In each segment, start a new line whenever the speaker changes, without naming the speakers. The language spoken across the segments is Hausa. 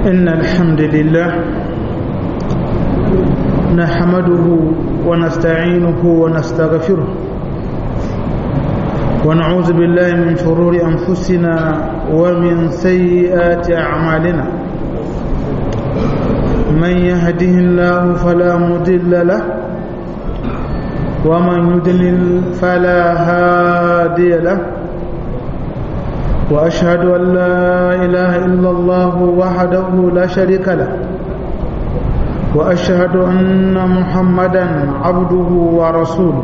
إن الحمد لله نحمده ونستعينه ونستغفره ونعوذ بالله من شرور أنفسنا ومن سيئات أعمالنا من يهده الله فلا مضل له ومن يضلل فلا هادي له وأشهد أن لا إله إلا الله وحده لا شريك له وأشهد أن محمدا عبده ورسوله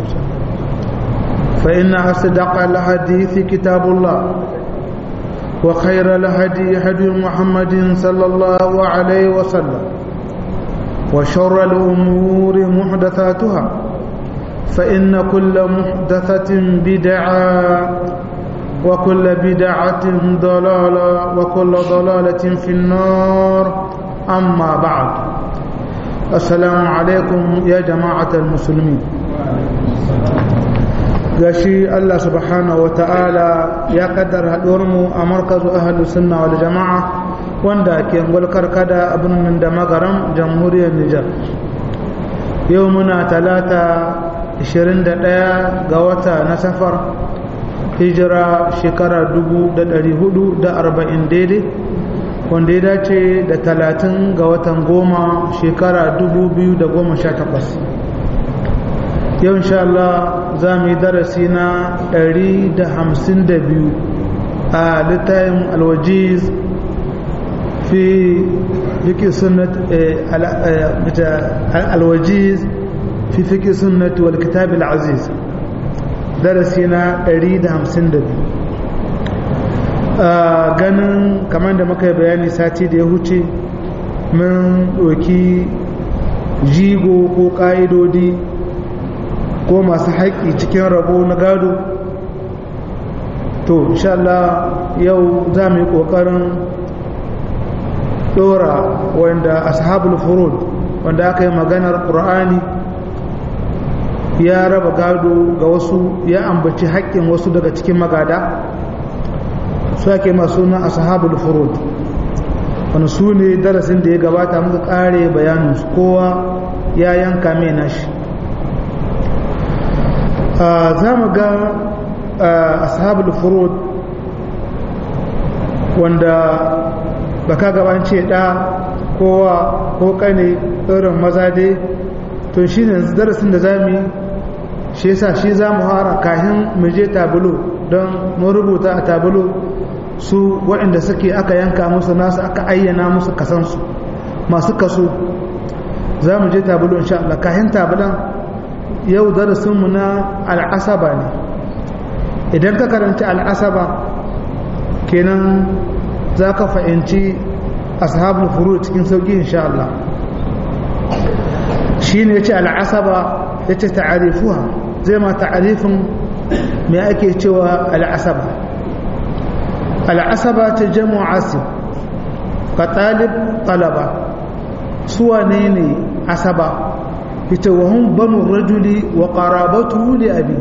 فإن أصدق الحديث كتاب الله وخير الهدي هدي محمد صلى الله عليه وسلم وشر الأمور محدثاتها فإن كل محدثة بدعة وكل بدعة ضلالة وكل ضلالة في النار أما بعد السلام عليكم يا جماعة المسلمين gashi Allah subhanahu wa ta'ala ya kaddara mu a markazu ahalu sunna wal jama'a wanda ke ngulkar kada a birnin da magaram jamhuriyar Nijar yau muna talata 21 ga wata na safar hijira shekara 440 daidai wanda ya dace da 30 ga watan goma shekara 2018 yau insha Allah za mu yi darasi na 152 a littayin alwajiz fi fiki sunnat alwajiz fi fiki sunnat wal kitab al-aziz darasi na 152 ganin kamar da muka yi bayani sati da ya huce mun ɗoki jigo ko ƙa'idodi ko masu haƙƙi cikin rabo na gado to insha Allah yau za mu yi ƙoƙarin ɗora wanda ashabul furud wanda aka yi maganar ƙur'ani ya raba gado ga wasu ya ambaci haƙƙin wasu daga cikin magada su ake masu na ashabul furud wani su ne darasin da ya gabata muka ƙare bayaninsu kowa ya yanka mai nashi za mu ga ashabul furud wanda baka gabance ɗa kowa ko kane irin maza dai to shi ne darasin da za mu yi shi yasa shi za mu hara kahin mu je tabulo don mu rubuta a tabulo su waɗanda suke aka yanka musu nasu aka ayyana musu kasansu masu kaso za mu je tabulo insha Allah kahin tabulan yau darasinmu na al'asaba ne idan ka karanta al'asaba kenan za ka fahimci ashabul furu cikin sauƙi insha Allah shi ne ya ce al'asaba ya ce ta'arifuwa zai ma ta'arifin mai ake cewa al'asaba al'asaba ta jamu asib ka ɗalib ɗalaba suwa ne ne asaba ita wahun banu rajuli wa ƙarabatu li abi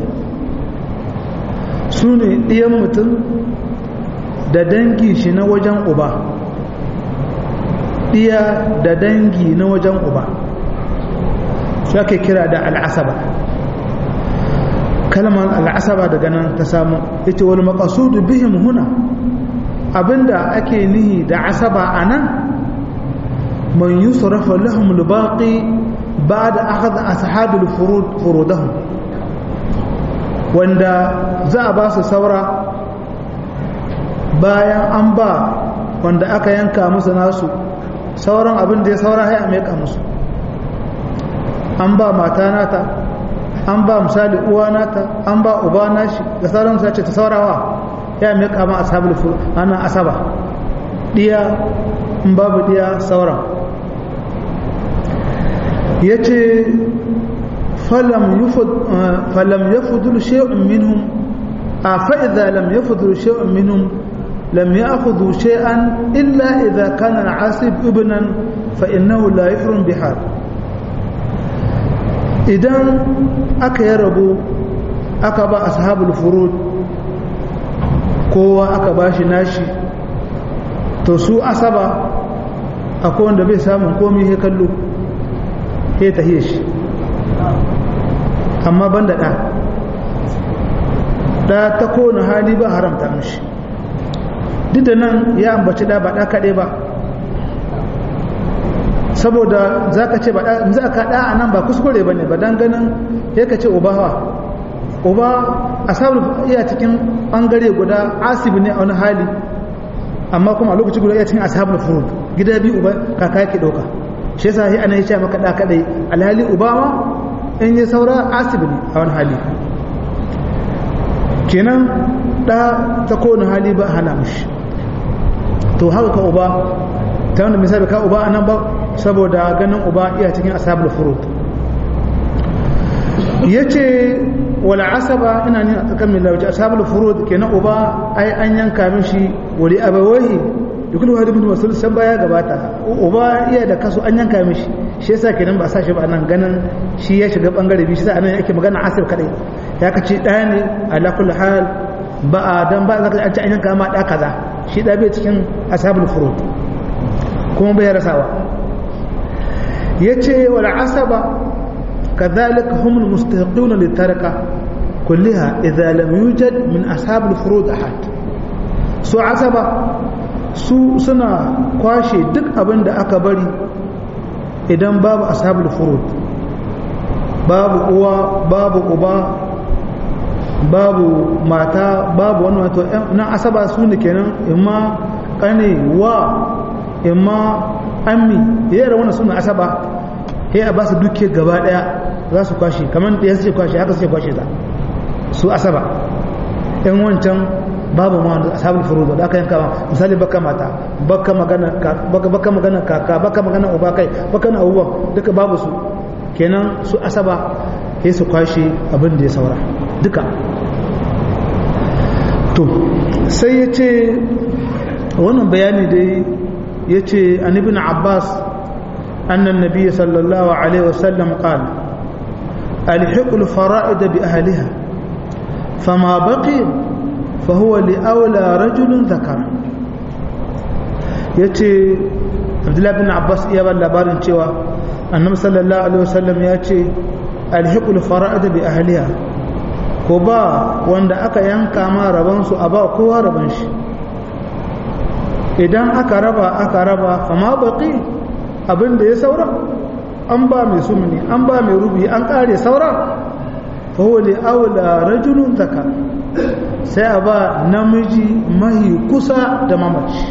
su ne ɗiyan mutum da dangi shi na wajen uba ɗiya da dangi na wajen uba su ake kira da al'asaba kalmar al'asaba daga nan ta samu ita wani makasudu bihim huna abinda ake nihi da asaba a nan man yi sarrafa lahum lubaƙi ba da aka da ashabul furudahum wanda za a ba su saura bayan an ba wanda aka yanka musu nasu sauran abin da ya saura ya meka musu an ba mata nata an ba misali uwa nata an ba uba nashi da sauran sace ta saurawa ya meka ma ashabul furud ana asaba diya in babu diya sauran ya ce falam ya fudul shi'un minhum a fa'iza lam ya fudul shi'un minhum lam ya akudu shi'an illa idha kana asib ibnan fa'innahu la yufrun bihar idan aka yi rabo aka ba ashabul furud kowa aka ba shi nashi to su asaba akwai wanda bai samun komi ya kallo ya tahiye shi amma ban da ɗa ɗa ta kowane hali ba haramta mishi duk da nan ya ambaci ɗa ba ɗa kaɗai ba saboda za ka ce ba ɗa za ka ɗa a nan ba kuskure ba ne ba don ganin ya ka ce ubawa uba a samun iya cikin ɓangare guda asibi ne a wani hali amma kuma a lokaci guda iya cikin ashabul furud gida biyu uba kaka yake ɗauka shi yasa sai ana yi ce maka ɗa kaɗai alhali uba ma in ya saura asibi ne a wani hali kenan ɗa ta kowane hali ba hana mushi to haka ka uba ta wanda misali ka uba a nan ba saboda ganin uba iya cikin ashabul furud ya ce wala asaba ina ne a tsakan mai lauci ashabul furud kenan uba ai an yanka mishi wali abawai da kullu wadi bin wasul san baya gabata uba iya da kaso an yanka mishi shi yasa kenan ba sa shi ba nan ganin shi ya shiga bangare biyu shi yasa anan yake magana asir kadai ya kace ɗaya ne ala kulli hal ba a dan ba zaka an ci an yanka ma da kaza shi da bai cikin ashabul furud kuma bai rasawa yace wal asaba kadhalika hum al mustahiqun lit taraka kullaha idha lam yujad min ashabul furud ahad su asaba su suna kwashe duk abin da aka bari idan babu ashabul furud babu uwa babu uba babu mata babu wani wato nan asaba su ne kenan imma kane wa imma ammi yara wannan suna asaba ya a ba su duke gaba daya za su kwashe kamar da ya ce kwashe haka suke kwashe za su asaba in wancan babu ma wanda ashabul furudu da aka yanka misali baka mata baka magana baka magana kaka baka magana uba kai baka na abubuwan duka babu su kenan su asaba sai su kwashe abin da ya saura duka to sai ya ce wannan bayani dai ya ce an ibn abbas annan nabiya sallallahu alaihi wasallam qal alhiqul fara'id bi ahliha fama baqi fa huwa li awla rajulin dhakara yace abdullahi bin abbas iya ba labarin cewa annabi sallallahu alaihi wasallam ya ce alhiqul fara'id bi ahliha ko ba wanda aka yanka ma raban su a ba kowa raban shi idan aka raba aka raba amma baki abin da ya saura an ba mai sumuni an ba mai rubi an kare saura fa huwa li aula rajulun zaka sai a ba namiji mahi kusa da mamaci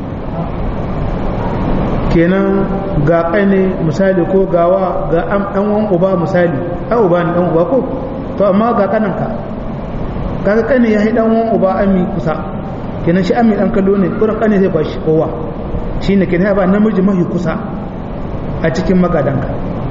kenan ga ƙane misali ko gawa ga ɗan wan uba misali ɗan uba ne ɗan uba ko to amma ga ƙananka kaga ƙane ya yi ɗan wan uba ami kusa kenan shi ami ɗan kallo ne kurin ƙane zai bashi kowa shi ne kenan ya ba namiji mahi kusa a cikin magadanka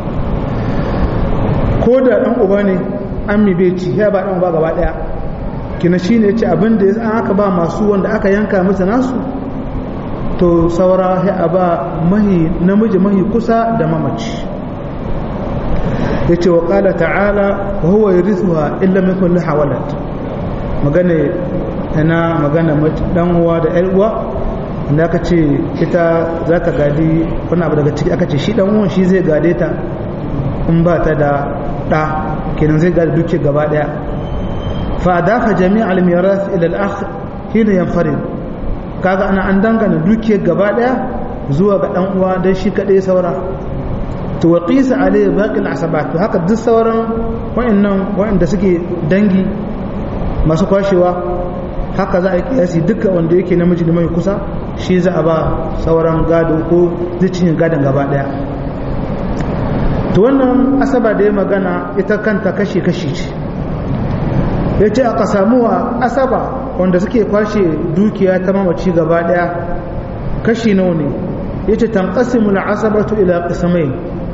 ko da ɗan uba ne ami bai ci ya ba ɗan uba gaba ɗaya kenan shi ne ce abin da ya aka ba masu wanda aka yanka musu nasu to saura ya ba mahi namiji mahi kusa da mamaci ya ce wa ƙala ta'ala wa huwa yarithuha illa min kulli hawalat magana ina magana dan uwa da ƴar uwa inda aka ce ita za ta gadi wani abu daga ciki aka ce shi dan uwan shi zai gade ta in ba ta da ɗa kenan zai gadi duke gaba ɗaya fa adafa jami'al mirath ila al-akh hina yanfarid kaga ana an dangana dukiyar gaba daya zuwa ga dan uwa dan shi kadai saura to wa qisa alayhi baqil asabat to haka duk sauran wayannan wayanda suke dangi masu kwashewa haka za a yi kiyasi duka wanda yake namiji da mai kusa shi za a ba sauran gado ko zicin gadon gaba daya to wannan asaba da ya magana ita kanta kashi-kashi ce ya ce aka samuwa asaba wanda suke kwashe dukiya ta mamaci gaba daya kashi nawa ne ya ce tanƙasimul asabatu ila ƙisamai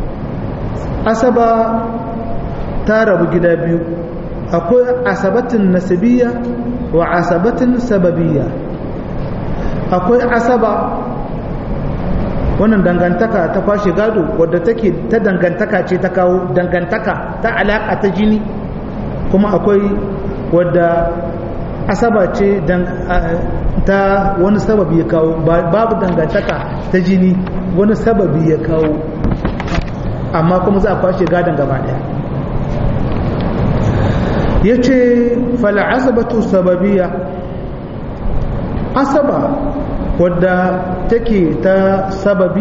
asaba ta rabu gida biyu akwai asabatin nasibiyya wa asabatin sababiyya akwai asaba wannan dangantaka ta kwashe gado wadda take ta dangantaka ce ta kawo dangantaka ta alaƙa ta jini kuma akwai wadda asaba ce ta wani sababi ya kawo babu dangantaka ta jini wani sababi ya kawo amma kuma za a kwashe gadon gaba daya ya ce fal'asabatu sababiya asaba wadda take ta sababi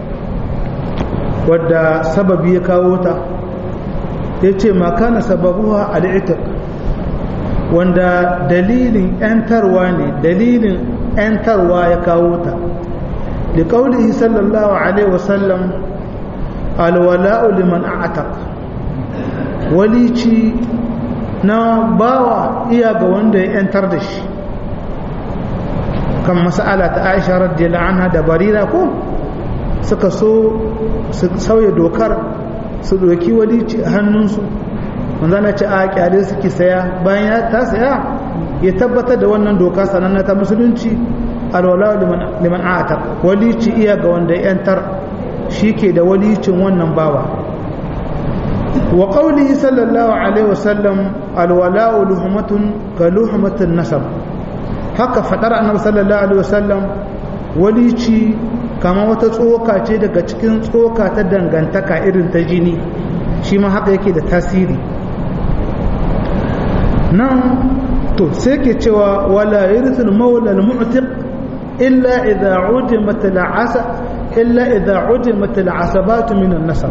wadda sababi ya kawo ta ya ce makana sababuwa al'itik wanda dalilin ‘yantarwa ne dalilin ‘yantarwa ya kawo ta da ƙaunihi sallallahu alaihi wasallam alwala'u liman a'atak walici na bawa iya ga wanda ya ‘yantar da shi kan mas'ala ta aisha radiyallahu anha da barira ko suka so su sauya dokar su doki walici a hannunsu manzana ce a kyale suke saya bayan ya ta saya ya tabbatar da wannan doka sananna ta musulunci alwala liman a'ata walici iya ga wanda ya yantar shi ke da walicin wannan bawa wa qawlihi sallallahu alaihi wasallam alwala luhmatun ka luhmatin nasab haka fadar annabi sallallahu alaihi wasallam walici kama wata tsoka ce daga cikin tsoka ta dangantaka irin ta jini shi ma haka yake da tasiri nan to sai ke cewa wala yirsul maula al-mu'tiq illa idha udimat al-asa illa idha udimat al-asabat min an-nasab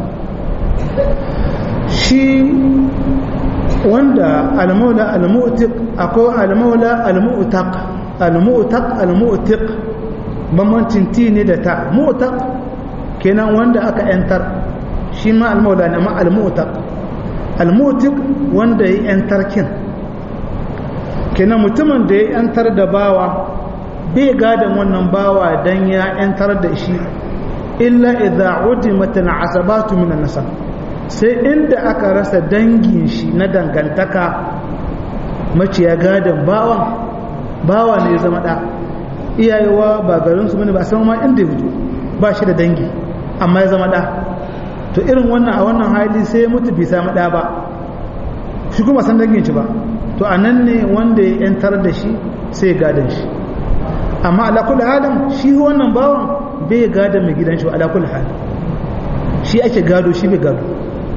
shi wanda al-maula al-mu'tiq akwai al-maula al-mu'taq al-mu'taq al-mu'tiq bambancin ti ne da ta mu'taq kenan wanda aka yantar shi ma al-maula ne amma al-mu'taq al-mu'tiq wanda ya yantar kin kenan mutumin da ya yantar da bawa bai gadon wannan bawa dan ya yantar da shi illa idza udimat al-asabatu min an-nasab sai inda aka rasa dangin shi na dangantaka maciya gadon bawan bawa ne ya zama da iyayewa ba garinsu bane ba san ma inda ya fito ba shi da dangi amma ya zama da to irin wannan a wannan hali sai ya mutu bai samu da ba shi kuma san dangin shi ba to a nan ne wanda ya yantar da shi sai ya gadon shi amma ala kulli halin shi wannan bawan bai gadon mai gidan shi ala kulli halin shi ake gado shi bai gado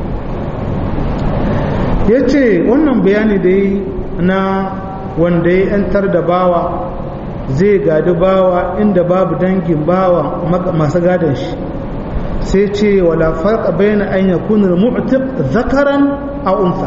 ya ce wannan bayani da yi na wanda ya yantar da bawa zai gadi bawa inda babu dangin bawa masu gadon shi sai ce wala farqa bayna an yakuna al-mu'tiq zakaran aw unsa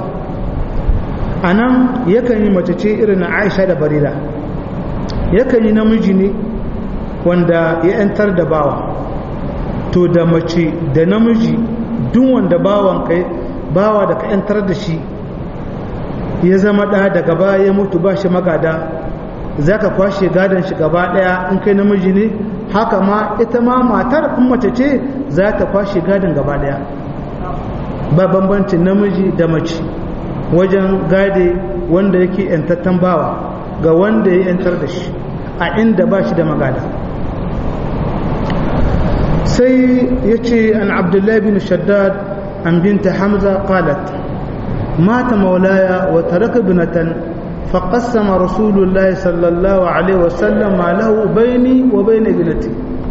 anan yakan yi mace ce irin na Aisha da Barira yakan yi namiji ne wanda ya yantar da bawa to da mace da namiji duk wanda bawan kai bawa da ka yantar da shi ya zama ɗa daga baya ya mutu ba shi magada za ka kwashe gadon shi gaba ɗaya in kai namiji ne haka ma ita ma matar in mace ce za ta kwashe gadon gaba ɗaya ba bambancin namiji da mace wajen gade wanda yake yantattan bawa ga wanda ya yantar da shi a inda ba shi da magada sai ya ce an abdullahi bin shaddad an binta hamza qalat مات مولاي وترك ابنة فقسم رسول الله صلى الله عليه وسلم ما له بيني وبين ابنتي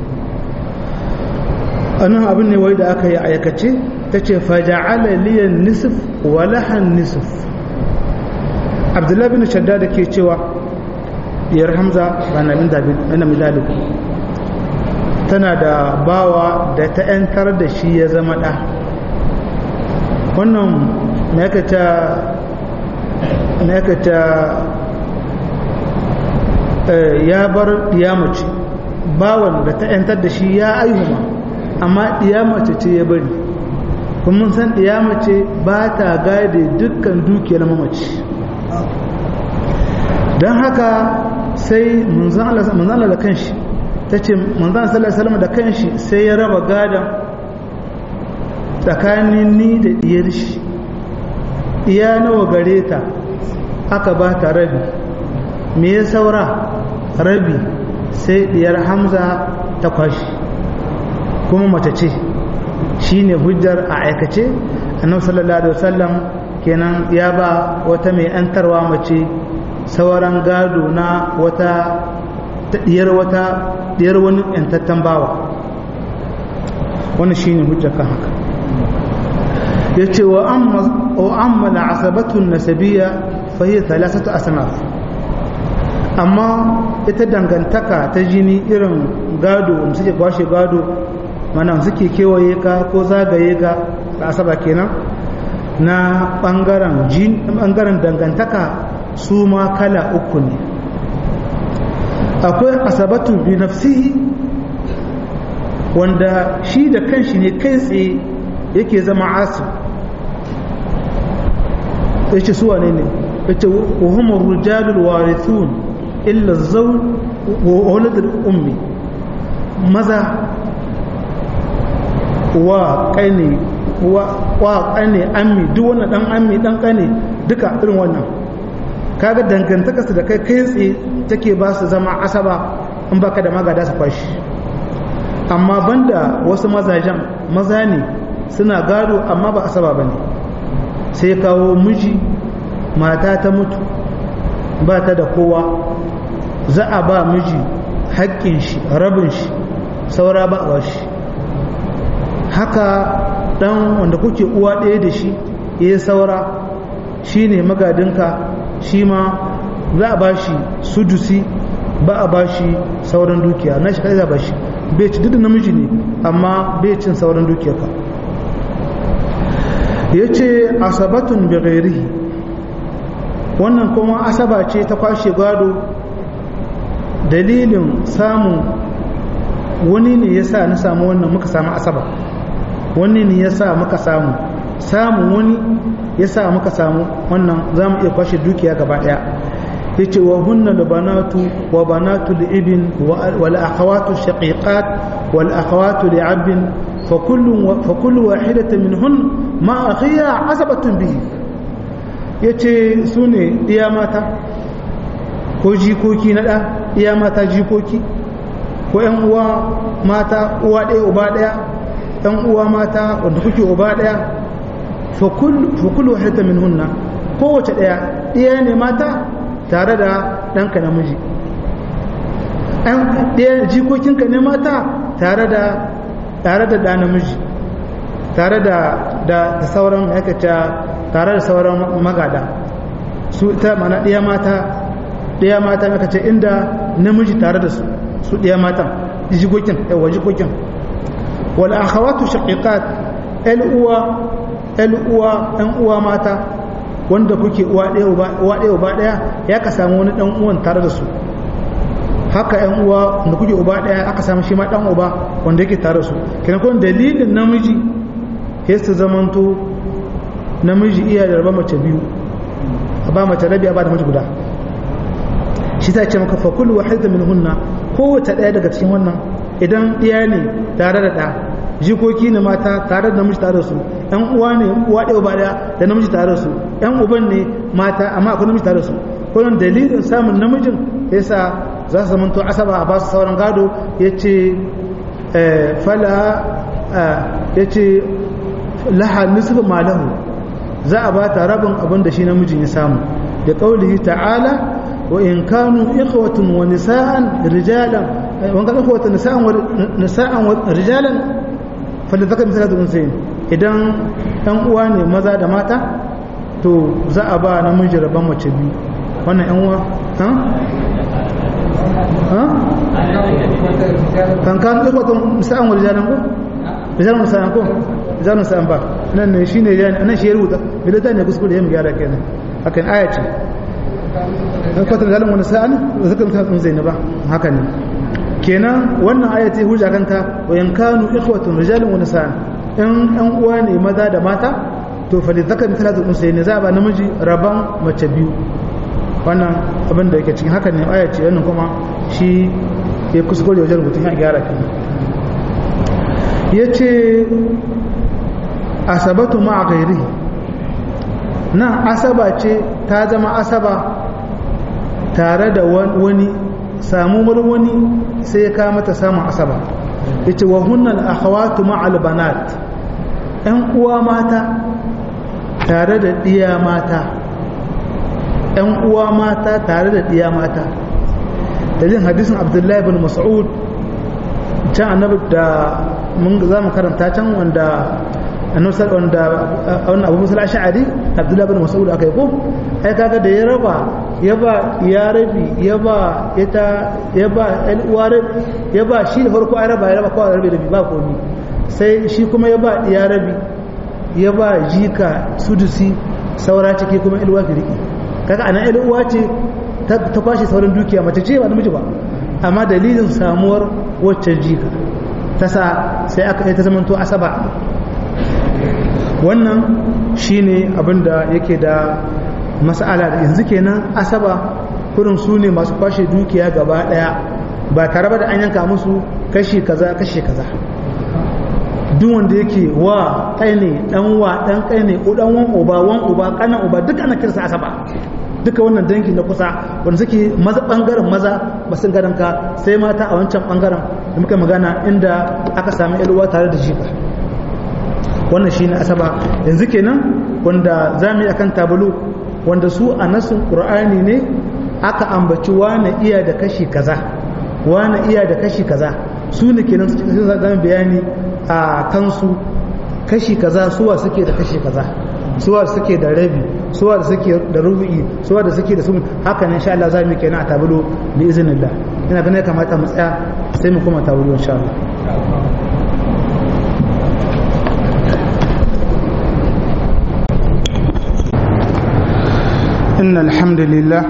أنا أبني ويد أكي أيكتي تشي فجعل لي النصف ولها النصف عبد الله بن شداد كي تشوى يرحم ذا أنا من ذلك أنا من ذلك tana da bawa da ta 'yantar da shi ya zama ɗa wannan nakata ya bar mace bawan da ta yantar da shi ya aihuma amma mace ce ya bari kuma mun san mace ba ta gade dukkan dukiyar mamaci don haka sai munzan Allah da kanshi ta ce munzan sallallahu da kanshi sai ya raba gadon tsakanin ni da diyar shi iya nawa gare ta aka ba ta rabi me ya saura rabi sai diyar hamza ta kwashi kuma mace ce shi ne hujjar a aikace annabi sallallahu alaihi wasallam kenan ya ba wata mai antarwa mace sauran gado na wata ta diyar wata diyar wani yantattan bawa wannan shine hujja kan haka yace wa amma wa amma al'asabatu an-nasabiyya fa hiya thalathatu asnaf amma ita dangantaka ta jini irin gado wanda suke kwashe gado mana suke kewaye ka ko zagaye ka da asaba kenan na bangaren jin bangaren dangantaka su ma kala uku ne akwai asabatu bi nafsihi wanda shi da kanshi ne kai tsaye yake zama asu yace su wane ne yace wa humur rijalul warithun illa zawj wa waladul ummi maza wa kane wa kane ammi duk wannan dan ammi dan kane duka irin wannan kaga dangantaka su da kai kai tsaye take ba su zama asaba in baka da magada su kwashi amma banda wasu mazajen maza ne suna gado amma ba asaba bane sai kawo miji mata ta mutu ba ta da kowa za a ba miji haƙƙin shi rabin shi saura ba a shi haka ɗan wanda kuke uwa ɗaya da shi ya saura shi ne magadinka shi ma za a ba shi sudusi ba a ba shi sauran dukiya na shi kai za ba shi bai ci duk namiji ne amma bai cin sauran dukiyarka ya ce asabatun bighairihi wannan kuma asaba ce ta kwashe gado dalilin samun wani ne ya sa na samu wannan muka samu asaba wani ne ya sa muka samu samun wani ya sa muka samu wannan za mu iya kwashe dukiya gaba ɗaya ya ce wa hunna da banatu wa banatu da ibin wal akhawatu shaqiqat wal akhawatu da abin fa kullu wahidatin min hun ma akhiya asabatun bihi yace su ne iya mata ko jikoki na ɗa iya mata jikoki ko ‘yan uwa mata uwa ɗaya uba ɗaya ‘yan uwa mata wanda kuke uba ɗaya fakulu halitta min hunna kowace ɗaya ɗaya ne mata tare da ɗanka namiji ɗaya jikokinka ne mata tare da tare da ɗa namiji tare da da sauran aikata tare da sauran magada su ta mana ɗaya mata ɗaya mata aka ce inda namiji tare da su su ɗaya matan jikokin yawa jikokin wal akhawatu shaqiqat el uwa el uwa ɗan uwa mata wanda kuke uwa ɗaya uba uwa ɗaya uba ɗaya ya ka samu wani ɗan uwan tare da su haka ƴan uwa wanda kuke uba ɗaya aka samu shi ma ɗan uba wanda yake tare da su kenan kun dalilin namiji ya su zamanto namiji iya da raba mace biyu a ba mace rabi a ba da mace guda shi ta ce maka fakul wahida min hunna kowace ɗaya daga cikin wannan idan ɗiya ne tare da ɗa jikoki ne mata tare da namiji tare da su ɗan uwa ne uwa ɗaya ba ɗaya da namiji tare da su ɗan uban ne mata amma akwai namiji tare da su kullum dalilin samun namijin yasa za su zamanto asaba a basu sauran gado ya ce fala ya ce laha nisfu malahu za a ba ta rabin abin da shi namijin ya samu da ƙaulihi ta'ala وإن كانوا إخوة ونساء رجالا وإن كانوا إخوة نساء ونساء رجالا فلذكر مثل هذا الأنثيين idan ɗan uwa ne maza da mata to za a ba namiji rabon mace biyu wannan ɗan uwa ha ha kan kan ikwatan misa'an wa rijalan ko rijalan misa'an ko rijalan misa'an ba nan ne shine nan shi ya rubuta bilatan ne kuskure ya mu gyara kenan hakan aya ce in kwatar da wani sa'an da zaka mutum zainaba haka ne kenan wannan ayati hujja kanta wa yankanu ikhwatun rijalun wa nisa'an in an uwa ne maza da mata to fa li zakar mithla zul unsayn za ba namiji raban mace biyu wannan abin da yake cikin haka ne ayati wannan kuma shi ya kuskure wajen rubutun ya gyara kenan yace asabatu ma'a ghairihi nan asaba ce ta zama asaba tare da wani samuwar wani sai ya kama ta samun asaba ya ce wa hunnan akhawatu ma'al banat ‘yan uwa mata tare da ɗiya mata ‘yan uwa mata tare da ɗiya mata dalilin hadisin abdullahi bin mas'ud can annabi da mun za mu karanta can wanda annabi wanda wannan abu musul ash'ari abdullahi bin mas'ud aka yi ko ai kaga da ya raba ya ba ya rabi ya ba ita ya ba ɗan uwa ya ba shi da farko ai raba ya raba kawai rabi rabi ba komi sai shi kuma ya ba ya rabi ya ba jika sudusi saura ciki kuma ilwa ki riki kaga anan ilwa ce ta kwashe sauran dukiya mace ce ba namiji ba amma dalilin samuwar wacce jika ta sa sai aka yi ta zamanto asaba wannan shine abinda yake da mas'ala da yanzu kenan asaba kurin su ne masu kwashe dukiya gaba daya ba tare da an yanka musu kashi kaza kashi kaza duk wanda yake wa kai ne dan wa dan kai ne ko dan wan uba wan uba kanan uba duk ana kirsa asaba duka wannan dangi na kusa wanda suke maza bangaren maza ba sun garan ka sai mata a wancan bangaren da muka magana inda aka sami yalwa tare da jika wannan shine asaba yanzu kenan wanda zamu yi akan tabulu wanda su a nasin qur'ani ne aka ambaci wani iya da kashi kaza wani iya da kashi kaza su ne kenan su cikin zan bayani a kansu kashi kaza suwa suke da kashi kaza suwa suke da rabi suwa da suke da rubu'i suwa da suke da sumun haka ne insha Allah za mu kenan a tabulo bi iznillah ina ganin ya kamata mu tsaya sai mu kuma tabulo insha Allah إن الحمد لله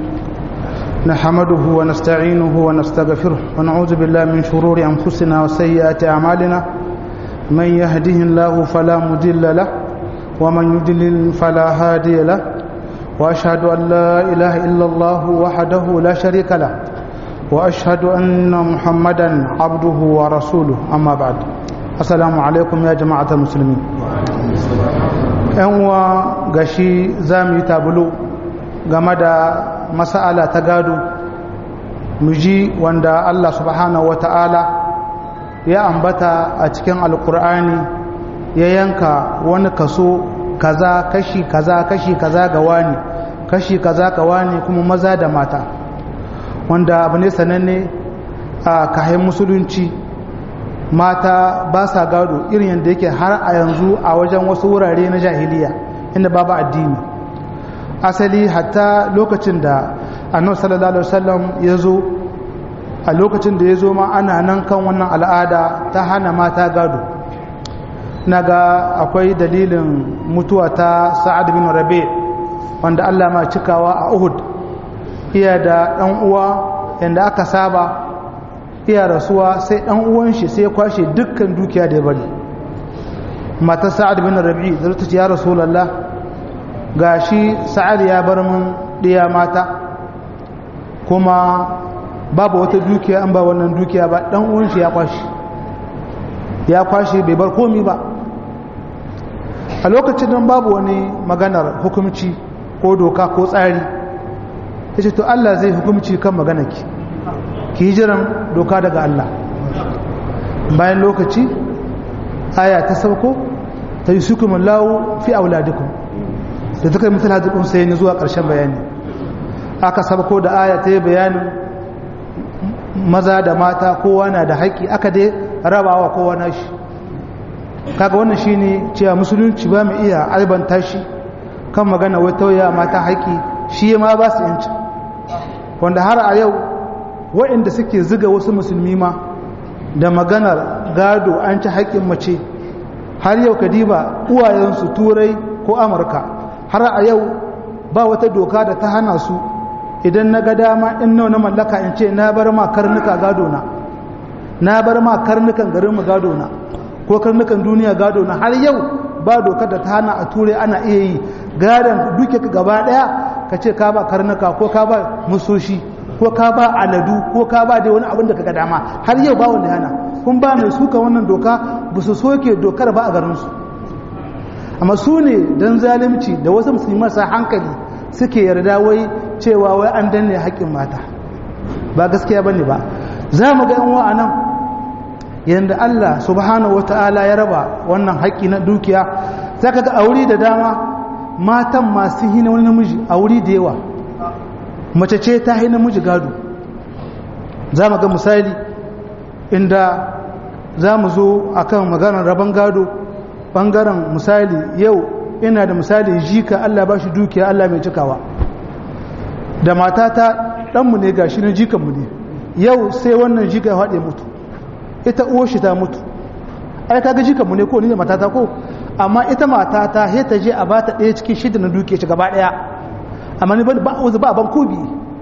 نحمده ونستعينه ونستغفره ونعوذ بالله من شرور أنفسنا وسيئات أعمالنا من يهده الله فلا مضل له ومن يضلل فلا هادي له وأشهد أن لا إله إلا الله وحده لا شريك له وأشهد أن محمدا عبده ورسوله أما بعد السلام عليكم يا جماعة المسلمين ‘yan uwa gashi za mu yi tabulu game da masala ta gado mu ji wanda Allah subhanahu wa ta'ala ya ambata a cikin alkur'ani ya yanka wani kaso kaza kashi kaza kashi kaza ga wani kashi kaza ga wani kuma maza da mata wanda abu ne sananne a kayan musulunci mata ba sa gado irin yadda yake har a yanzu a wajen wasu wurare na jahiliya inda babu addini asali hatta lokacin da annabi sallallahu alaihi wasallam ya zo a lokacin da ya zo ma ana nan kan wannan al'ada ta hana mata gado na ga akwai dalilin mutuwa ta sa'ad bin rabi wanda Allah ma cikawa a uhud iya da ɗan uwa yadda aka saba iya rasuwa sai ɗan uwan shi sai ya kwashe dukkan dukiya da ya bari mata sa'ad bin rabi zai ta ce ya rasulallah ga shi sa'ad ya bar mun ɗiya mata kuma babu wata dukiya an ba wannan dukiya ba ɗan uwan shi ya kwashe ya kwashe bai bar komi ba a lokacin nan babu wani maganar hukumci ko doka ko tsari ya ce to Allah zai hukumci kan maganarki ki yi jiran doka daga Allah bayan lokaci aya ta sauko ta yi sukumin lawo fi auladikun da ta kai mutum hajjikun sai ni zuwa ƙarshen bayani aka sauko da aya ta yi bayanin maza da mata kowa na da haƙƙi aka dai rabawa kowa na shi kaga wannan shine cewa musulunci ba mu iya albanta shi kan magana wai tauya mata haƙi shi ma ba su yanci wanda har a yau waɗanda suke ziga wasu musulmi ma da maganar gado an ci haƙƙin mace har yau kadiba uwayensu turai ko amurka har a yau ba wata doka da ta hana su idan na ga dama in nau na mallaka in ce na bar ma karnuka gado na na bar ma karnukan garin mu gado na ko karnukan duniya gado na har yau ba dokar da ta hana a turai ana iya yi gadon duke ka gaba daya ka ce ka ba karnuka ko ka ba musoshi ko ka ba aladu ko ka ba dai wani abin da ka ga dama har yau ba wanda hana kun ba mai suka wannan doka ba su soke dokar ba a garinsu amma su ne don zalimci da wasu musulmi marasa hankali suke yarda wai cewa wai an danne haƙƙin mata ba gaskiya ba ne ba za mu ga yan wa'anan yadda Allah subhanahu wata'ala ya raba wannan haƙƙi na dukiya za ka ga aure da dama matan masu hina wani namiji a wuri da yawa mace ce ta hina namiji gado za mu ga misali inda za mu zo a kan maganar rabon gado ɓangaren misali yau ina da misali jika Allah ba shi dukiya Allah mai cikawa da matata ɗanmu ne ga shi na jikanmu ne yau sai wannan jika ya haɗe mutu ita uwar shi ta mutu ai kaga jikanmu ne ko ni da matata ko amma ita matata sai ta je a ba ta ɗaya cikin shida na dukiya shi gaba ɗaya amma ni ba ba ban kobi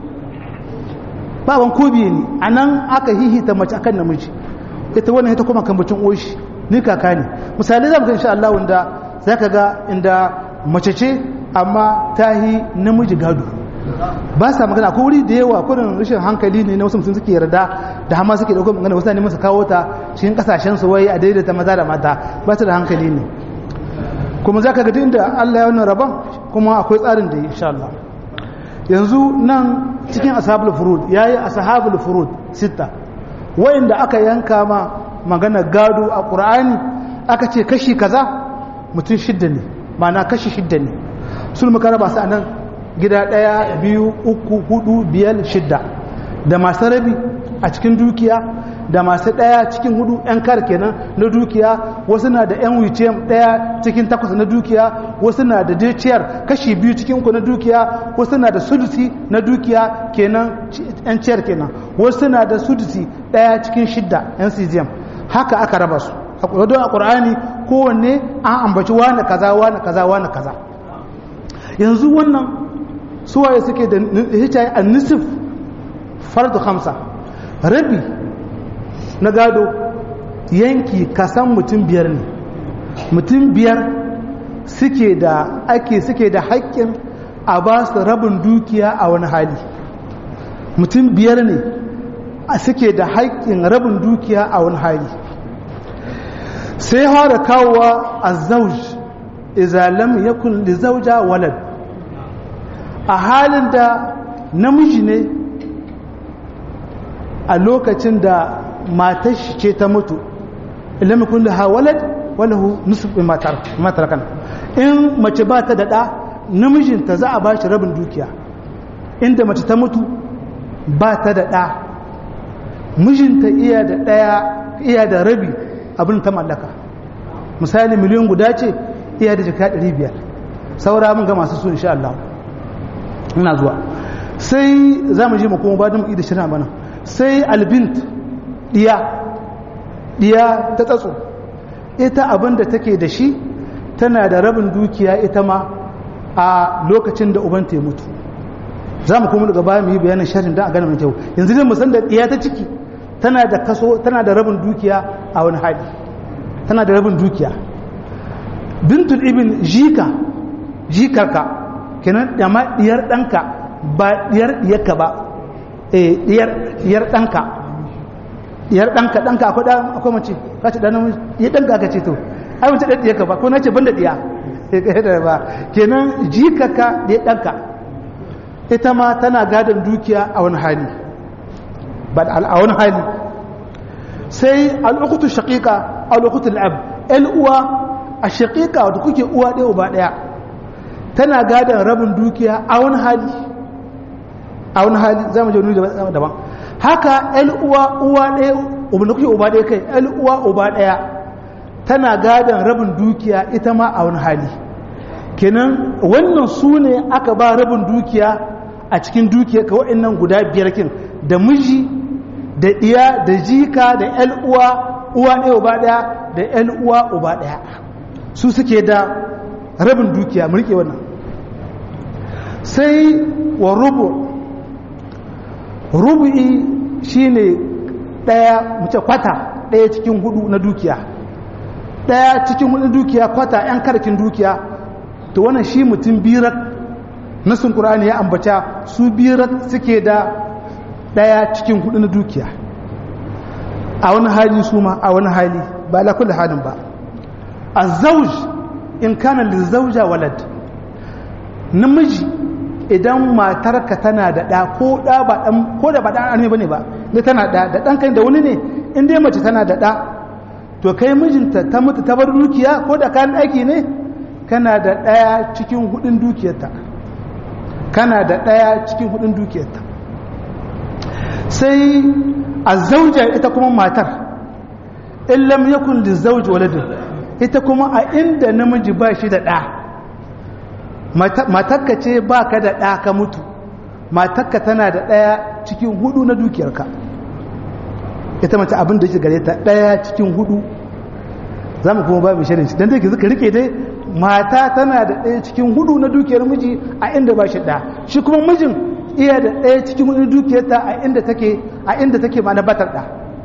ba ban kobi ne a nan aka hihita mace akan namiji ita wannan ita kuma kan mutum oshi ni kaka ne misali za mu ga insha Allah wanda za ka ga inda mace ce amma ta yi namiji gado ba sa magana ko wuri da yawa kudin rashin hankali ne na wasu mutum suke yarda da hama suke dauko magana wasu ne masa kawo ta cikin kasashen su wai a daidaita maza da mata ba su da hankali ne kuma za ka ga inda Allah ya wannan rabon kuma akwai tsarin da insha Allah yanzu nan cikin ashabul furud yayi ashabul furud sita wayanda aka yanka ma magana gado a qur'ani aka ce kashi kaza mutum shidda ne ma'ana kashi shidda ne sun muka raba su anan gida daya biyu uku hudu biyar shidda da masu rabi a cikin dukiya da masu ɗaya cikin hudu 'yan kar kenan na dukiya wasu na da 'yan wicem ɗaya cikin takwas na dukiya wasu na da deciyar kashi biyu cikin uku na dukiya wasu na da sudusi na dukiya kenan 'yan ciyar kenan wasu na da sudusi ɗaya cikin shidda 'yan cgm haka aka raba su a ƙudadon a ƙur'ani kowanne an ambaci wane kaza wane kaza wane kaza yanzu wannan suwaye suke da hicaye a nisif fardu hamsa rabi na gado yanki kasan mutum biyar ne mutum biyar suke da ake suke da haƙƙin a ba su rabin dukiya a wani hali mutum biyar ne suke da haƙƙin rabin dukiya a wani hali sai fara kawowa a zauj izalam ya kulli zauja walad a halin da namiji ne a lokacin da matar shi ce ta mutu ilmi kun da hawalad walahu nusuf bi matar kan in mace ba ta da ɗa namijinta za a ba shi rabin dukiya inda mace ta mutu ba ta da ɗa mijinta iya da ɗaya iya da rabi abin ta mallaka misali miliyan guda ce iya da jika 500 saura mun ga masu su insha Allah ina zuwa sai za mu je mu kuma ba da mu ida shirin bana sai albint diya diya ta tsatso ita abin da take da shi tana da rabin dukiya ita ma a lokacin da ubanta ya mutu za mu kuma daga baya mu yi bayanin sharhin don a gane mai kyau yanzu dai musan da diya ta ciki tana da kaso tana da rabin dukiya a wani hali tana da rabin dukiya bintul ibn jika jikarka kenan dama diyar danka ba diyar diyarka ba eh diyar diyar danka diyar danka danka akwai da akwai mace ka ce dan namiji ya danka ka ce to ai mace dan diyarka ba ko nace banda diya eh ba kenan jikarka da danka ita ma tana gadon dukiya a wani hali ba a wani hali sai al'ukutu shaƙiƙa al'ukutu al'ab uwa a shaƙiƙa wadda kuke uwa ɗaya uba ɗaya tana gadon rabin dukiya a wani hali a wani hali za mu jauni daban haka uwa uwa ɗaya da kuke uba ɗaya kai uwa uba ɗaya tana gadon rabin dukiya ita ma a wani hali kenan wannan su ne aka ba rabin dukiya a cikin dukiya ka wa'annan guda biyar kin da miji da iya da jika da yan uwa uwa ɗaya uba ɗaya da yan uwa uba ɗaya su suke da rabin dukiya mulke wannan sai wa rubu rubu'i shine ɗaya mace kwata ɗaya cikin hudu na dukiya ɗaya cikin hudu dukiya kwata yan karkin dukiya to wannan shi mutum birar nasin ƙur'ani ya ambata su birar suke da ɗaya cikin hudu na dukiya a wani hali su ma a wani hali ba la kulli halin ba a zauj in kana li zauja walad namiji idan matarka tana da ɗa ko ɗa ba ɗan ko da ba ɗan arme bane ba ne tana ɗa da ɗan kai da wani ne in dai mace tana da ɗa to kai mijinta ta mutu ta bar dukiya ko da kayan aiki ne kana da ɗaya cikin hudun dukiyarta kana da ɗaya cikin hudun dukiyarta sai a zauja ita kuma matar in lam yakun da zauji waladin ita kuma a inda namiji ba shi da ɗa matakka ce ba ka da ɗa ka mutu matakka tana da ɗaya cikin hudu na dukiyarka ita mace abin da ke gare ta ɗaya cikin hudu za mu kuma ba mai shirin shi don da ke zuka rike dai mata tana da ɗaya cikin hudu na dukiyar miji a inda ba shi ɗa shi kuma mijin iya da ɗaya cikin hudu dukiyarta a inda take a inda take ma na batar ɗa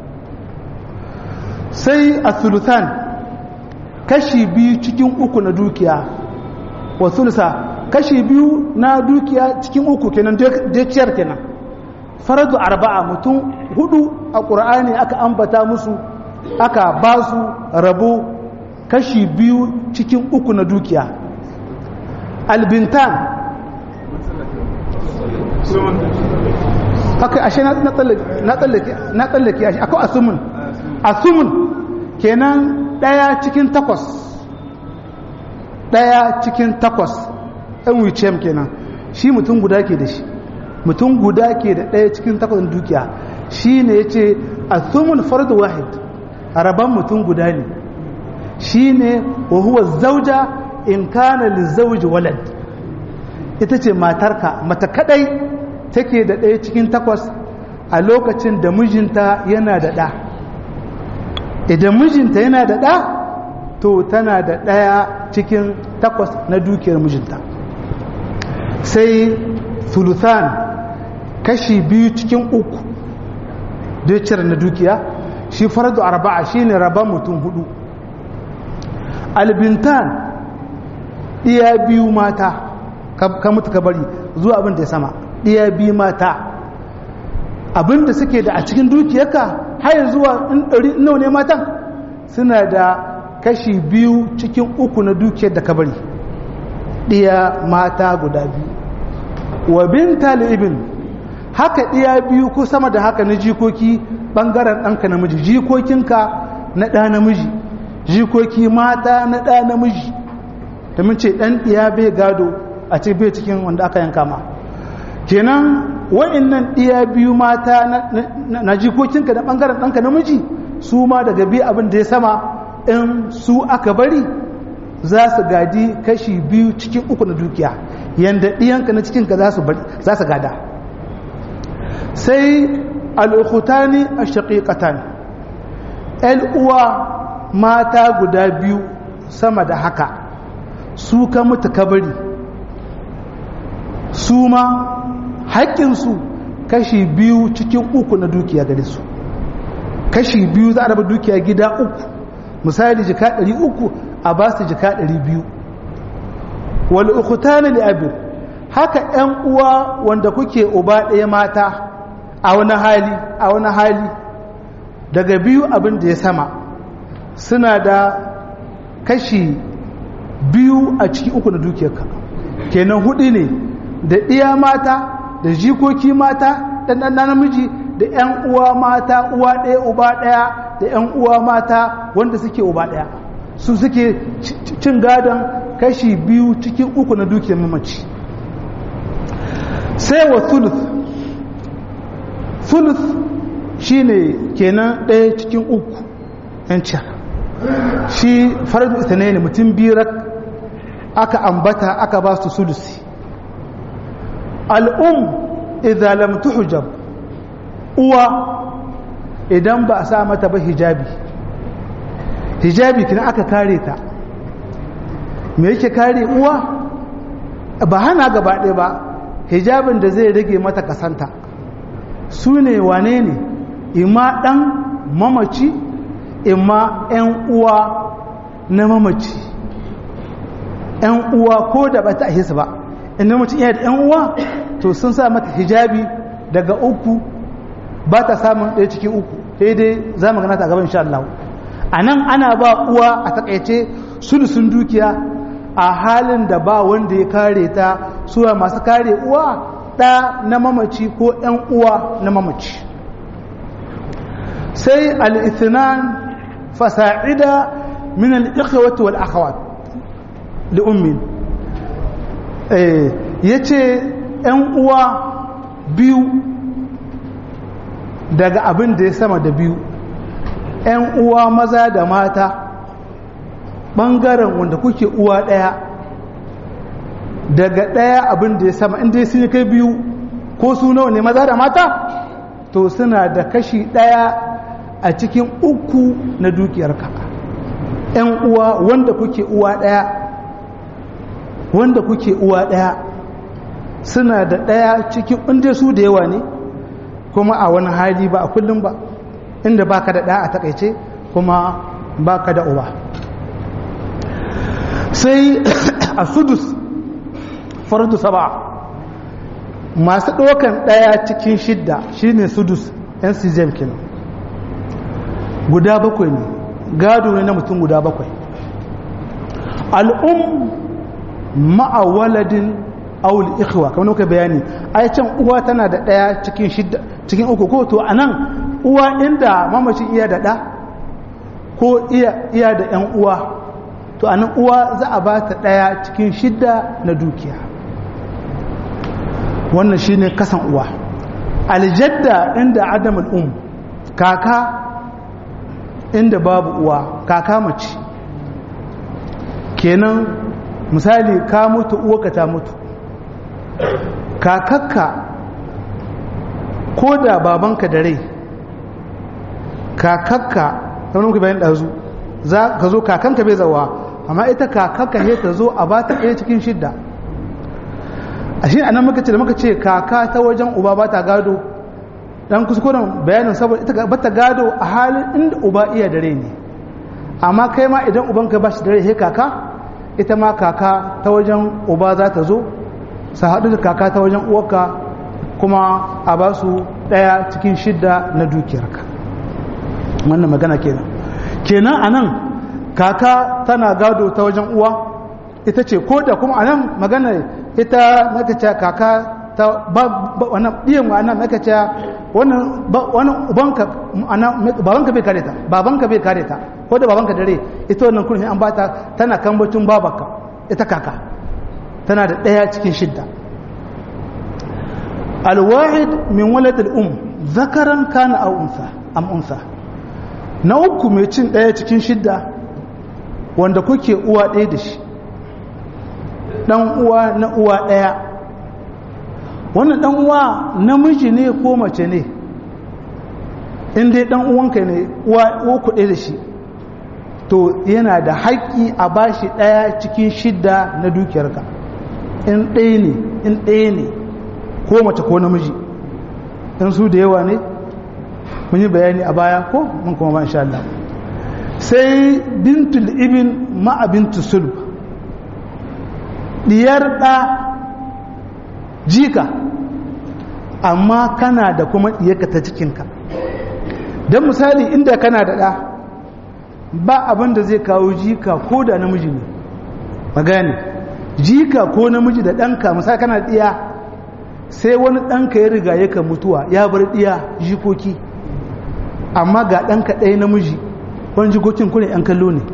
sai a sulutan kashi biyu cikin uku na dukiya wa sulusa kashi biyu na dukiya cikin uku kenan deciyar kenan faradu arba'a mutum hudu a ƙur'ani aka ambata musu aka ba su rabo kashi biyu cikin uku na dukiya albintan haka ashe na tsallake na tsallake ashe akwai asumun asumun kenan ɗaya cikin takwas ɗaya cikin takwas ɗan wicem kenan shi mutum guda ke da shi mutum guda ke da ɗaya cikin takwas dukiya shi ne ya ce asumun fardu wahid a rabon mutum guda ne shi ne wa huwa zauja in kana lizauji walad ita ce matarka mata kadai take da ɗaya cikin takwas a lokacin da mijinta yana da ɗa idan mijinta yana da ɗa to tana da ɗaya cikin takwas na dukiyar mijinta sai thuluthan kashi biyu cikin uku dukiyar na dukiya shi faradu arba'a shine raba mutum hudu albintan iya biyu mata ka mutu ka bari zuwa abin da ya sama iya biyu mata abin da suke da a cikin dukiyarka har zuwa nawa ne matan suna da kashi biyu cikin uku na dukiyar da ka bari ɗiya mata guda biyu wa binta ibn haka ɗiya biyu ko sama da haka na jikoki ɓangaren ɗanka namiji jikokinka na ɗa namiji jikoki mata na ɗa namiji da mun ce ɗan ɗiya bai gado a ce bai cikin wanda aka yanka ma kenan wa'annan ɗiya biyu mata na jikokinka na ɓangaren ɗanka namiji su ma daga biyu abin da ya sama in su aka bari za su gadi kashi biyu cikin uku na dukiya yadda ɗiyanka na cikinka za su gada sai al'ukutani a shaƙiƙatan uwa mata guda biyu sama da haka su ka mutu kabari su ma haƙƙinsu kashi biyu cikin uku na dukiya gare su kashi biyu za a raba dukiya gida uku misali jika ɗari uku a ba su jika ɗari biyu wal ukhtana li abin haka ƴan uwa wanda kuke uba ɗaya mata a wani hali a wani hali daga biyu abin da ya sama suna da kashi biyu a ciki uku na dukiyarka kenan hudu ne da ɗiya mata da jikoki mata ɗan ɗan namiji da ƴan uwa mata uwa ɗaya uba ɗaya da ƴan uwa mata wanda suke uba ɗaya su suke cin gadon kashi biyu cikin uku na dukiyar mamaci sai wa thuluth thuluth shine kenan ɗaya cikin uku yanci shi faradu ita ne mutum birak aka ambata aka ba su sulusi al'um idan lam tuhjab uwa idan ba a sa mata ba hijabi hijabi kina aka kare ta me yake kare uwa ba hana gaba ɗaya ba hijabin da zai rage mata kasanta su ne wane ne ima ɗan mamaci ima 'yan uwa na mamaci 'yan uwa ko da ba ta ahisa ba inda mutum iya da 'yan uwa to sun sa mata hijabi daga uku ba ta samun ɗaya cikin uku sai dai za mu gana ta gaban insha Allah a nan ana ba uwa a takaice sulusun dukiya a halin da ba wanda ya kare ta suwa masu kare uwa ɗa na mamaci ko ‘yan uwa na mamaci sai al'ithinan fasa'ida min al'ikhawati wal akhawat da ummin ya ce ‘yan uwa biyu daga abin da ya sama da biyu ‘yan uwa maza da mata ɓangaren wanda kuke uwa ɗaya daga ɗaya abin da ya sama inda sun kai biyu ko su nawa ne maza da mata to suna da kashi ɗaya a cikin uku na dukiyarka ‘yan uwa wanda kuke uwa ɗaya wanda kuke uwa ɗaya suna da ɗaya cikin inda su da yawa ne kuma a wani hali ba a kullum ba inda baka da ɗa a takaice kuma baka da uba sai a sudus fardu saba masu ɗaukan ɗaya cikin shidda shine sudus yan sijem kenan guda bakwai ne gado ne na mutum guda bakwai al'um ma'awaladin aul ikhwa kamar muka bayani ai can uwa tana da ɗaya cikin shidda cikin uku ko to anan uwa inda mamacin iya da ɗa ko iya iya da ‘yan uwa to anan uwa za a ba ta ɗaya cikin shidda na dukiya wannan shine kasan uwa aljadda inda adam al'um kaka inda babu uwa kaka mace kenan misali ka mutu uwaka ta mutu kakakka ko da babanka da rai kakakka wani muka bayan ɗazu za ka zo kakanka bai zawa amma ita kakakka ne ta zo a ba ta ɗaya cikin shidda a shi anan muka ce da muka ce kaka ta wajen uba ba ta gado dan kuskuren bayanin saboda ita ba ta gado a halin inda uba iya da rai ne amma kai ma idan ubanka ba shi da rai he kaka ita ma kaka ta wajen uba za ta zo su haɗu da kaka ta wajen uwarka kuma a ba su ɗaya cikin shidda na dukiyarka wannan magana kenan kenan a nan kaka tana gado ta wajen uwa ita ce ko da kuma a nan magana ita makace kaka ta wannan ɗiyan wa nan makace wannan ubanka babanka bai kare ta babanka bai kare ta ko da babanka dare ita wannan kurmi an bata tana kambacin babanka ita kaka tana da ɗaya cikin shidda alwahid min walad al'um zakaran kana aw unsa am unsa na uku mai cin ɗaya cikin shidda wanda kuke uwa ɗaya da shi ɗan uwa na uwa ɗaya wannan ɗan uwa namiji ne ko mace ne in dai ɗan uwanka ne uwa ku ɗaya da shi to yana da haƙƙi a bashi ɗaya cikin shidda na dukiyarka in ɗaya ne in ɗaya ne ko mace ko namiji in su da yawa ne mun yi bayani a baya ko mun kuma ba insha Allah sai bintul ibn ma'a bintu sulb diyar ɗa jika amma kana da kuma diyarka ta cikinka don misali inda kana da ɗa ba abin da zai kawo jika ko da namiji ne magani jika ko namiji da ɗanka misali kana ɗiya sai wani ɗanka ya riga yaka mutuwa ya bar ɗiya jikoki amma ga ɗanka ɗaya namiji wani jikokin kuna ‘yan kallo ne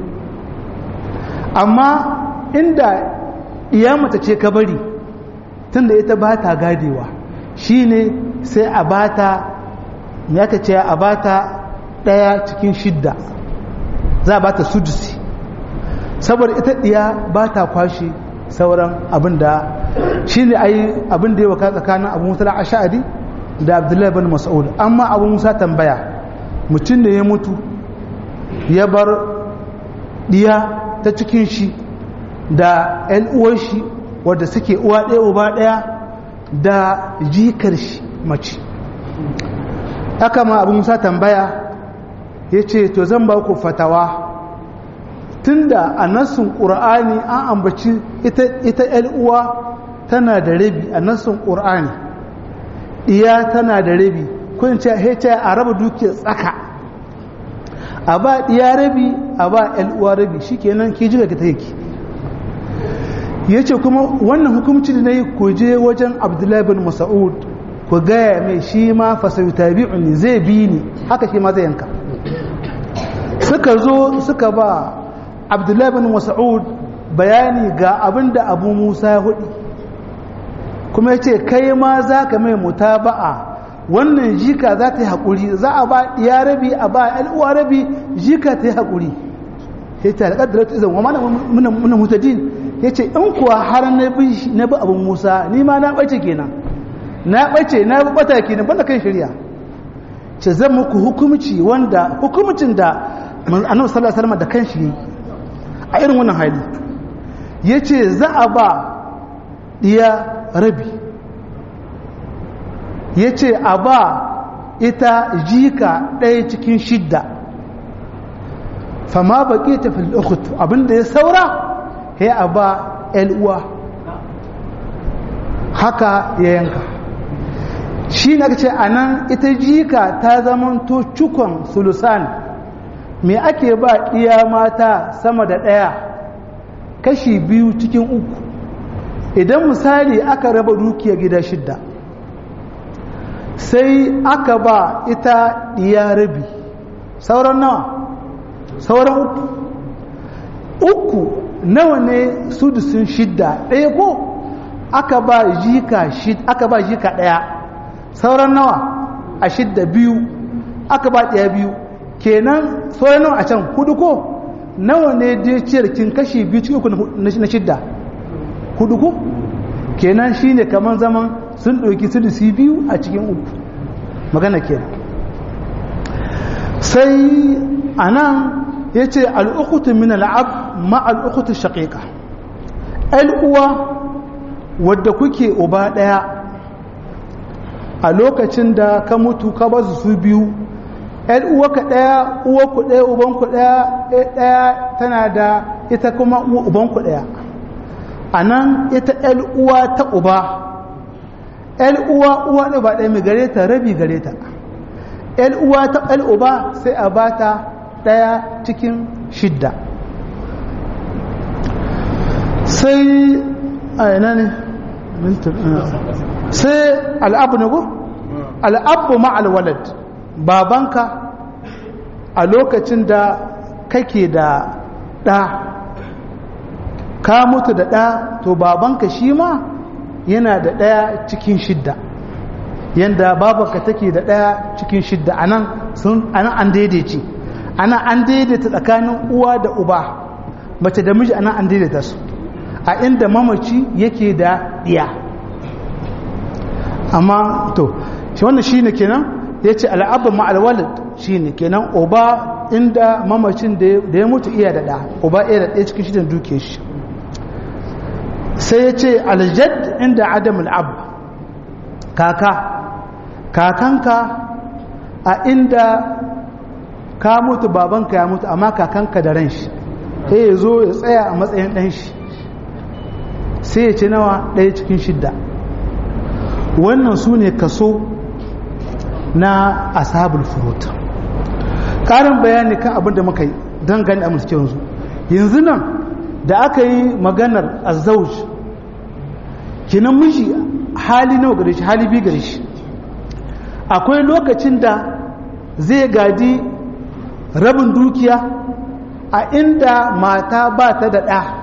amma inda iya mata ce ka bari tunda ita ba ta gadewa shi ne sai a bata ya ka ce a bata ɗaya cikin shidda za a bata sudusi saboda ita ɗiya ba ta kwashe sauran abin da shi ne ai abin da ya waka tsakanin abu musa ash'ari da abdullahi bin mas'ud amma abu musa tambaya mutum da ya mutu ya bar ɗiya ta cikin shi da ‘yan uwar shi wadda suke uwa ɗaya uba ɗaya da jikar shi mace haka ma abu musa tambaya ya ce to zan ba ku fatawa tunda a nassun ƙur'ani an ambaci ita ‘yan uwa tana da rabi a nassun ƙur'ani ɗiya tana da rabi kun ce a raba dukiyar tsaka a ba ɗiya rabi a ba ‘yan uwa rabi shi kenan ki jiga ki ta yake ya ce kuma wannan hukumci da na yi ku je wajen abdullahi bin masa'ud ku gaya mai shi ma fasayu tabi'un zai bi ni haka shi ma zai yanka suka zo suka ba abdullahi bin masa'ud bayani ga abin da abu musa ya hudu kuma ya ce kai ma za ka mai mutaba'a wannan jika za ta yi haƙuri za a ba ya rabi a ba al'uwa rabi jika ta yi haƙuri ya ce alƙadar ta izan wa mana muna mutadin ya ce in kuwa har na bi abin musa ni ma na ɓace kenan na ɓace na bi ɓata kenan banda kan shirya ce zan muku hukumci wanda hukumcin da annabi sallallahu alaihi wasallam da kanshi yi a irin wannan hali yace za a ba diya rabi yace a ba ita jika ɗaya cikin shidda fama baƙi ta fil ukhut abinda ya saura ya a ba uwa haka ya yanka shi na ce a nan ita jika ta zamanto cikon sulusan me ake ba iya mata sama da ɗaya kashi biyu cikin uku idan misali aka raba dukiya gida shidda sai aka ba ita iya rabi sauran nawa sauran uku uku nawa ne sudusun shidda ɗaya ko aka ba jika aka ba jika ɗaya sauran nawa a shidda biyu aka ba ɗaya biyu kenan sauran nawa a can hudu ko nawa ne dai ciyarkin kashi biyu cikin uku na shidda hudu ko kenan shine kamar zaman sun ɗauki sudusi biyu a cikin uku magana kenan sai a nan ya ce al'ukutu min al'ab ma al'ukutu shaƙiƙa al'uwa wadda kuke uba ɗaya a lokacin da ka mutu ka ba su biyu ‘yan uwaka ɗaya uwaku ɗaya ubanku ɗaya ɗaya tana da ita kuma ubanku ɗaya a nan ita ‘yan uwa ta uba ‘yan uwa uwa ɗaya ba ɗaya mai gare ta rabi gare ta ‘yan uwa ta ‘yan uba sai a ba ta ɗaya cikin shidda sai a ina ne sai al'abu ne ko al'abu ma'alwalad babanka a lokacin da kake da ɗa ka mutu da ɗa to babanka shi ma yana da ɗaya cikin shidda yadda babanka take da ɗaya cikin shidda a nan an daidaice ana an daidaita tsakanin uwa da uba mace da miji ana an daidaita su a inda mamaci yake da ɗiya amma to shi wannan shi ne kenan ya ce al'abba ma'alwalid shi ne kenan uba inda mamacin da ya mutu iya da ɗa uba iya da ɗaya cikin shidan duke shi sai ya ce aljad inda adam al'ab kaka kakanka a inda ka mutu babanka ya mutu amma kakanka da ran shi sai ya zo ya tsaya a matsayin ɗan shi sai ya ce nawa ɗaya cikin shidda wannan su ne kaso na ashabul furut ƙarin bayani kan abin da muka yi don gani a yanzu yanzu nan da aka yi maganar azauj kinan miji hali nawa gare shi hali biyu gare shi akwai lokacin da zai gadi rabin dukiya a inda mata ba ta da ɗa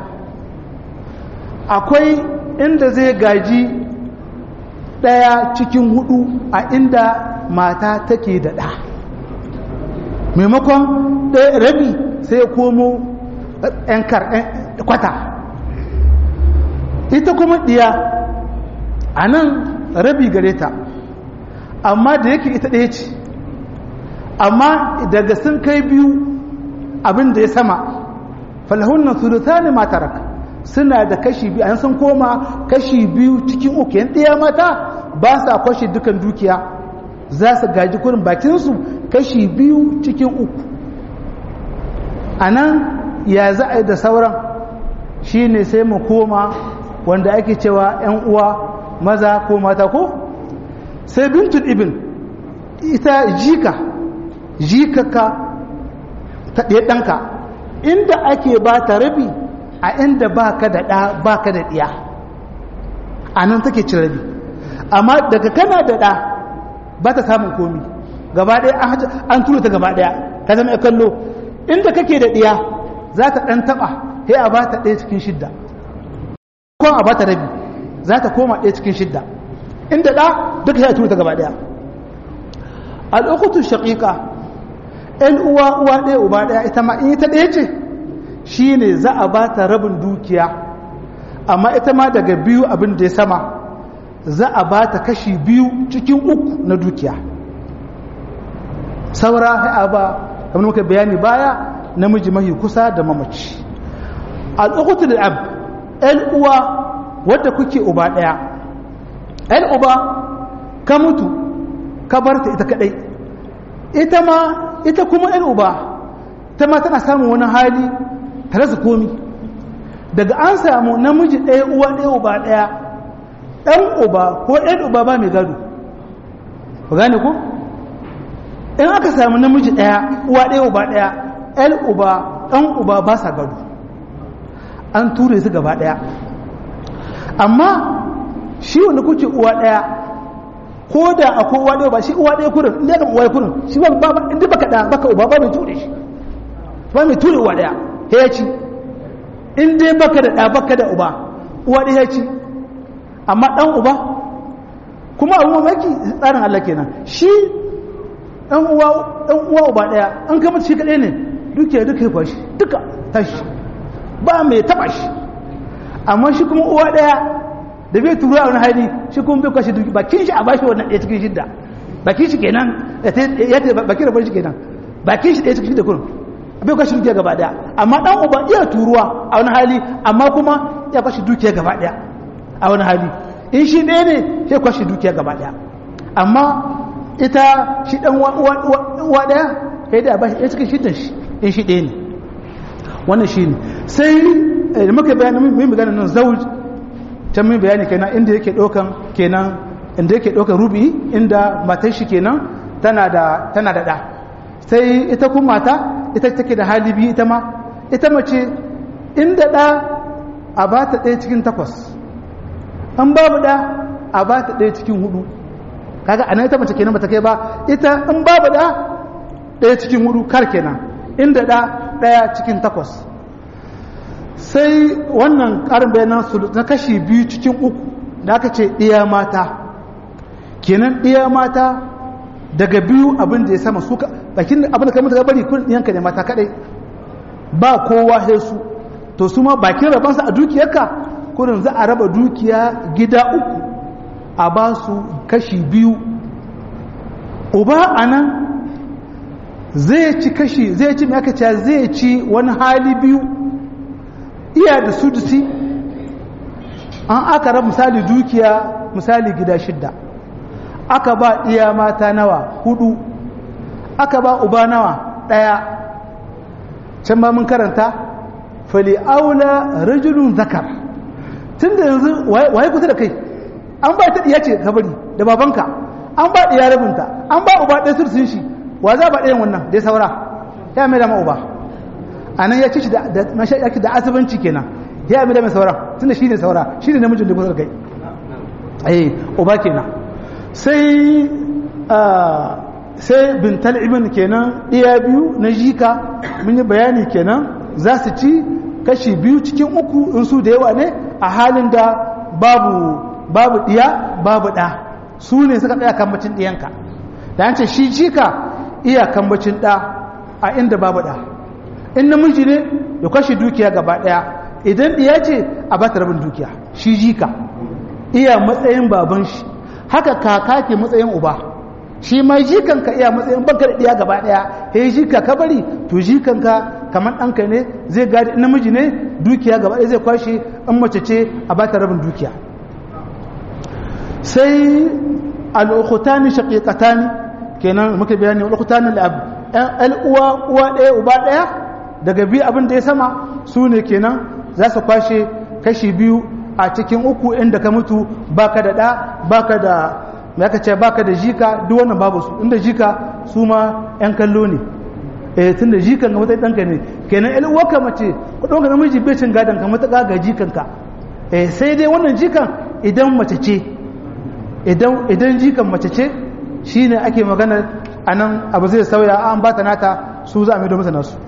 akwai inda zai gaji ɗaya cikin hudu a inda mata take da ɗa maimakon ɗaya rabi sai komo ‘yan kwata ita kuma ɗiya a nan rabi gare ta amma da yake ita ɗaya ce amma daga sun kai biyu abin da ya sama falhunan surutu ne mataraka suna da kashi biyu an sun koma kashi biyu cikin uku yan ɗaya mata ba sa kwashe dukan dukiya za su gaji kurin bakinsu kashi biyu cikin uku a nan ya za a yi da sauran shi ne sai mu koma wanda ake cewa 'yan uwa maza ko mata ko sai bintul ibn ita jika jikaka ta ɗaya ɗanka inda ake ba ta rabi a inda ba ka da ɗa ba ka da ɗiya a nan take cin rabi amma daga kana da ɗa ba ta samun komi gaba ɗaya an tura ta gaba ɗaya ka zama ya kallo inda kake da ɗiya za ta ɗan taɓa sai a ba ta ɗaya cikin shidda ko a ba ta rabi za ta koma ɗaya cikin shidda inda ɗa duka sai a tura ta gaba ɗaya
al'ukutu shaƙiƙa ‘yan uwa uwa ɗaya uba ɗaya ita ma in ita ɗaya ce shi ne za a ba ta rabin dukiya amma ita ma daga biyu abin da ya sama za a ba ta kashi biyu cikin uku na dukiya saura a ba kamar muka bayani baya namiji mahi kusa da mamaci al'ukutu da ab ‘yan uwa wadda kuke uba ɗaya ‘yan uba ka mutu ka bar ta ita kaɗai ita ma ita kuma ‘yan uba ta ma tana samun wani hali tare su komi daga an samu namiji ɗaya uwa ɗaya uba ɗaya ɗan uba ko ɗan uba ba mai gado ku gane ku in aka samu namiji ɗaya uwa ɗaya uba ɗaya ɗan uba ɗan uba ba sa gado an ture su gaba ɗaya amma shi wanda kuke uwa ɗaya ko da akwai uwa ɗaya ba shi uwa ɗaya kurin inda ya kama uwa kurin shi ba ba inda baka ɗa baka uba ba mai ture shi ba mai ture uwa ɗaya ya ci in dai baka da ɗa baka da uba uwa ɗaya ya ci amma ɗan uba kuma abu mamaki tsarin Allah kenan shi ɗan uwa ɗan uwa uba ɗaya an kama shi kaɗai ne duke duka ya kwashi duka tashi ba mai taɓa shi amma shi kuma uwa ɗaya da bai tura wani hali shi kuma bai kwashe duki bakin shi a bashi wannan ɗaya cikin shidda bakin shi kenan ya ta bakin rabar shi kenan bakin shi ɗaya cikin shidda kurin bai kwashe dukiya gaba ɗaya amma ɗan uba iya turuwa a wani hali amma kuma ya kwashe dukiya gaba ɗaya a wani hali in shi ɗaya ne sai kwashe dukiya gaba ɗaya amma ita shi ɗan uwa ɗaya kai da bashi ɗaya cikin shidda shi in shi ɗaya ne wannan shi ne sai da muka bayani mun magana nan zauj can mun bayani kenan inda yake ɗaukan kenan inda yake ɗaukan rubi inda matar shi kenan tana da tana da ɗa sai ita kuma mata ita take da hali biyu ita ma ita mace inda ɗa a ba ta ɗaya cikin takwas an babu ɗa a ba ta ɗaya cikin hudu kaga anan ita mace kenan bata kai ba ita in babu ɗa ɗaya cikin hudu kar kenan inda ɗa ɗaya cikin takwas sai wannan ƙarin bayanan su na kashi biyu cikin uku da aka ce ɗiya mata kenan ɗiya mata daga biyu abin da ya sama suka bakin abin da kamar ta bari kun ɗiyanka ne mata kaɗai ba kowa sai su to su ma bakin rabansa a dukiyarka kurin za a raba dukiya gida uku a ba su kashi biyu uba a nan zai ci kashi zai ci mai aka ce zai ci wani hali biyu iya da sudusi an aka raba misali dukiya misali gida shidda aka ba iya mata nawa hudu aka ba uba nawa daya can ba mun karanta fali aula rajulun zakar tun da yanzu waye kusa da kai an ba ta diya ce kabari da babanka an ba diya rabinta an ba uba ɗaya sursun shi wa za ba ɗayan wannan dai saura ya mai dama uba a nan ya ci shi da mashaƙi da asibanci kenan ya mai dama saura tun da shi ne saura shi ne namijin da kusa da kai ai uba kenan sai sai bintal ibn kenan ɗaya biyu na jika mun yi bayani kenan za su ci kashi biyu cikin uku in su da yawa ne a halin da babu babu ɗiya babu ɗa su ne suka ɗaya kambacin ɗiyanka da yance shi jika iya kambacin ɗa a inda babu ɗa in namiji ne ya kashi dukiya gaba ɗaya idan ɗiya ce a ba ta rabin dukiya shi jika iya matsayin baban shi haka kaka ke matsayin uba shi ma jikanka iya matsayin banka da ɗiya gaba ɗaya he jika ka bari to jikanka kamar ɗanka ne zai gadi namiji ne dukiya gaba ɗaya zai kwashe in mace ce a ba ta rabin dukiya sai al'ukutani shaƙiƙatani kenan muka bayani al'ukutani da ɗan uwa uwa ɗaya uba ɗaya daga biyu abin da ya sama su ne kenan za su kwashe kashi biyu a cikin uku inda ka mutu baka da ɗa baka da ya ka ce baka da jika duk wannan babu su inda jika su ma 'yan kallo ne eh tun da jikan ga matsayin ɗanka ne kenan yan uwarka mace ku ɗauka namiji bai cin gadon ka matuƙa ga jikanka eh sai dai wannan jikan idan mace ce idan idan jikan mace ce shine ake magana a nan abu zai sauya an ba ta nata su za a mai masa nasu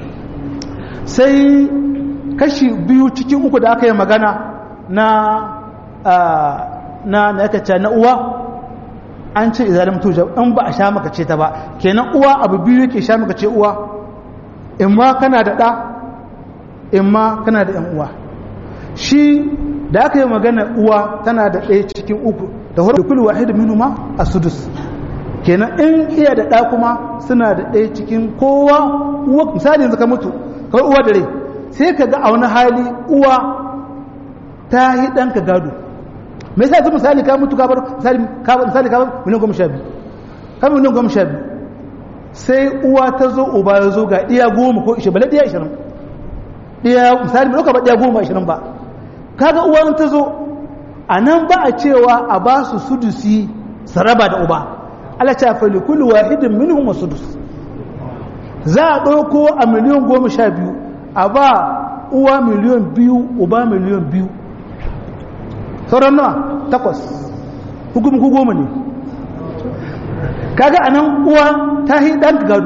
sai kashi biyu cikin uku da aka yi magana na na na na uwa an ce izalim tuja in ba a sha maka ce ta ba kenan uwa abu biyu yake sha maka ce uwa in ma kana da ɗa in ma kana da ‘yan uwa shi da aka yi magana uwa tana da ɗaya cikin uku da hudu kulu wahid minu ma a sudus kenan in iya da ɗa kuma suna da ɗaya cikin kowa uwa misali yanzu ka mutu kawai uwa da rai sai ka ga a wani hali uwa ta yi ɗanka gado me yasa yanzu misali ka mutu ka bar misali ka bar miliyan goma sha biyu ka bar miliyan goma sha biyu sai uwa ta zo uba ya zo ga ɗiya goma ko ishirin bala ɗiya ishirin ɗiya misali ba ɗauka ba ɗiya goma ishirin ba kaga uwa ta zo a nan ba a cewa a ba su sudusi saraba da uba ala ta fali kullu wahidin minhum sudus za a ɗauko a miliyan goma sha biyu a ba uwa miliyan biyu uba miliyan biyu sauran nawa takwas hukumin ku goma ne kaga a nan uwa ta yi ɗan gado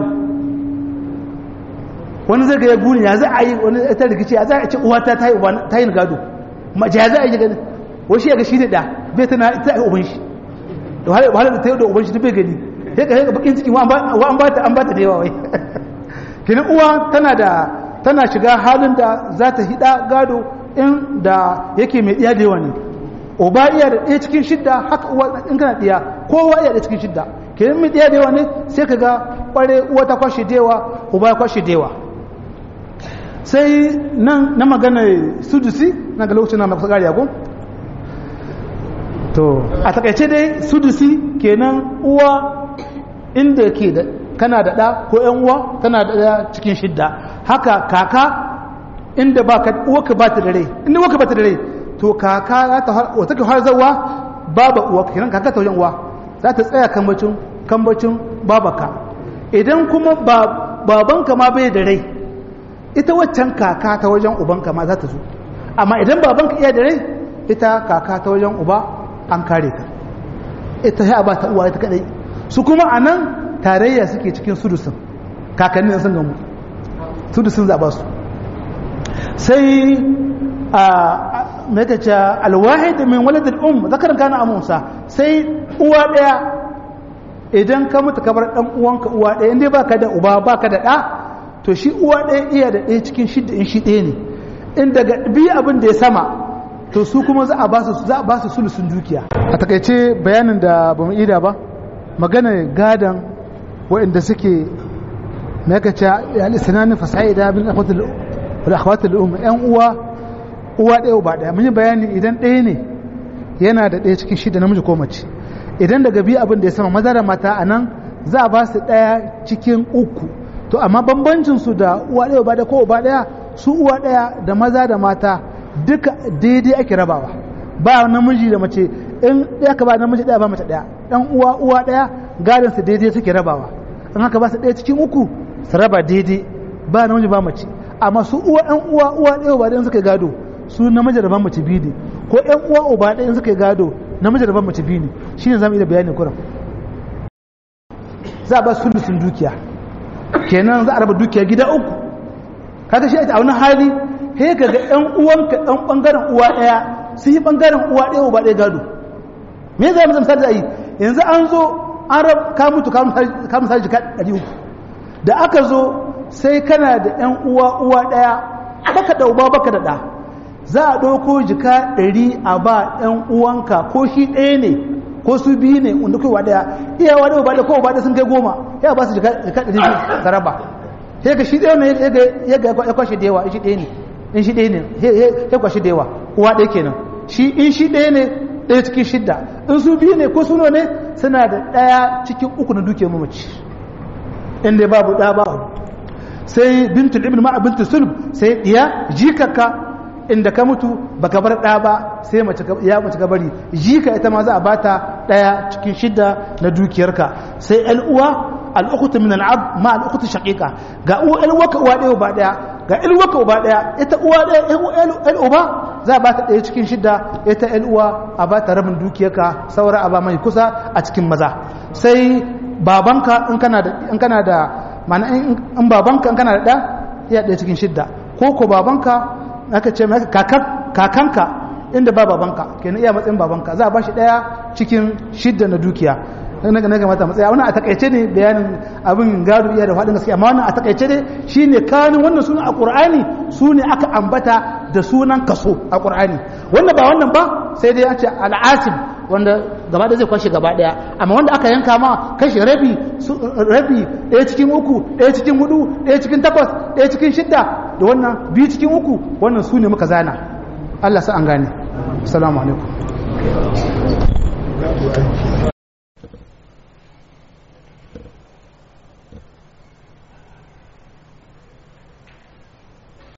wani zai ga ya guni ya za a yi wani ta rikici ya za a ce uwa ta ta yi gado mace ya za a yi gani wasu ya ga shi ne da bai tana ta yi uban shi da wahalar da ta yi da uban shi ta bai gani ya ga ya bakin ciki wa an ba ta an ba ta da yawa wai kenan uwa tana da tana shiga halin da za ta hida gado in da yake mai ɗiya da yawa ne uba iya da ɗaya cikin shidda haka uwa in kana ɗiya kowa iya da cikin shidda kenan mai ɗiya da yawa ne sai ka ga ƙware uwa ta kwashe da yawa uba ya kwashe da yawa sai nan na magana sudusi na ga lokacin na masu ƙari ko to a takaice dai sudusi kenan uwa inda ke da kana da ɗa ko ‘yan uwa tana da ɗaya cikin shidda haka kaka inda ba ka uwaka ba ta da rai inda uwaka ba ta da rai to kaka za ta wata ke har zawa baba uwa kenan kaka ta wajen uwa za ta tsaya kambacin kambacin babaka idan kuma babanka ma bai da rai ita waccan kaka ta wajen ubanka ma za ta zo amma idan babanka iya da rai ita kaka ta wajen uba an kare ka ita ya ba ta uwa ita kadai su kuma a nan tarayya suke cikin sudusin kakannin sun gamu sudusin za ba su sai a matace alwahid min waladil um zakar kana amusa sai uwa daya idan ka mutu kabar dan uwanka uwa daya inda baka da uba baka da da to shi uwa daya iya da daya cikin shidda in shi daya ne in daga bi abin da ya sama to su kuma za a ba su za a ba su sulusun dukiya a takaice bayanin da bamu ida ba magana gadan waɗanda suke makace al-isnani fasa'ida bin akhwatul akhwatul um yan uwa uwa ɗaya uba ɗaya mun yi bayani idan ɗaya ne yana da ɗaya cikin shida namiji ko mace idan daga biyu abin da ya sama maza da mata a nan za a ba su ɗaya cikin uku to amma bambancin su da uwa ɗaya uba ɗaya ko uba ɗaya su uwa ɗaya da maza da mata duka daidai ake rabawa ba namiji da mace in ɗaya ka ba namiji ɗaya ba mace ɗaya ɗan uwa uwa ɗaya gadon su daidai suke rabawa in haka ba su ɗaya cikin uku su raba daidai ba namiji ba mace amma su uwa ɗan uwa uwa ɗaya uba ɗaya suka gado su namiji da ban mace biyu ne ko ƴan uwa uba ɗaya suka gado namiji da ban mace biyu ne shine zamu iya bayanin kuran za a ba su sun dukiya kenan za a raba dukiya gida uku kaga shi a wani hali he ka ga ƴan uwanka ɗan ɓangaren uwa ɗaya sun yi ɓangaren uwa ɗaya uba ɗaya gado me za mu misali da yi yanzu an zo an rab ka mutu ka misali jika ɗari uku da aka zo sai kana da ƴan uwa uwa ɗaya baka da uba baka da ɗa za a ɗauko jika ɗari a ba ƴan uwanka ko shi ɗaya ne ko su biyu ne wanda kai wa ɗaya iya wa ɗaya ba ɗaya ko ba ɗaya sun kai goma ya ba su jika ɗari ka raba sai ka shi ɗaya ne ya ga ya kwashe da yawa in shi ɗaya ne in shi ɗaya ne ya kwashe da yawa uwa ɗaya kenan shi in shi ɗaya ne ɗaya cikin shidda in su biyu ne ko suno ne suna da ɗaya cikin uku na dukiyar mamaci inda babu ɗa ba sai bintul ibn ma'a bintul sulb sai ɗiya jikaka inda ka mutu baka bar ɗa ba sai mace ya mace ka bari jika ita ma za a bata ɗaya cikin shidda na dukiyarka sai ƴan uwa al'ukutu min al'ab ma al'ukutu shaqiqa ga uwa ƴan uwa ka uwa ɗaya ba ɗaya ga ƴan uwa ka uba ɗaya ita uwa ɗaya ƴan uba za a bata ɗaya cikin shidda ita ƴan uwa a bata rabin dukiyarka saura a ba mai kusa a cikin maza sai babanka in kana da in kana da mana in babanka in kana da ɗa ya ɗaya cikin shidda ko ko babanka aka ce mai kakanka inda ba babanka kenan iya matsayin babanka za a ba shi ɗaya cikin shidda na dukiya na ga mata matsaya wannan a takaice ne bayanin abin gado iya da faɗin gaskiya amma wannan a takaice ne shine kanin wannan sunan a Qur'ani sune aka ambata da sunan kaso a Qur'ani wanda ba wannan ba sai dai an ce al'asib wanda gaba da zai kwashe gaba daya amma wanda aka yanka ma kashi rabi rabi ɗaya cikin uku ɗaya cikin hudu ɗaya cikin takwas ɗaya cikin shidda da wannan biyu cikin uku wannan su ne muka zana Allah sa an gane assalamu alaikum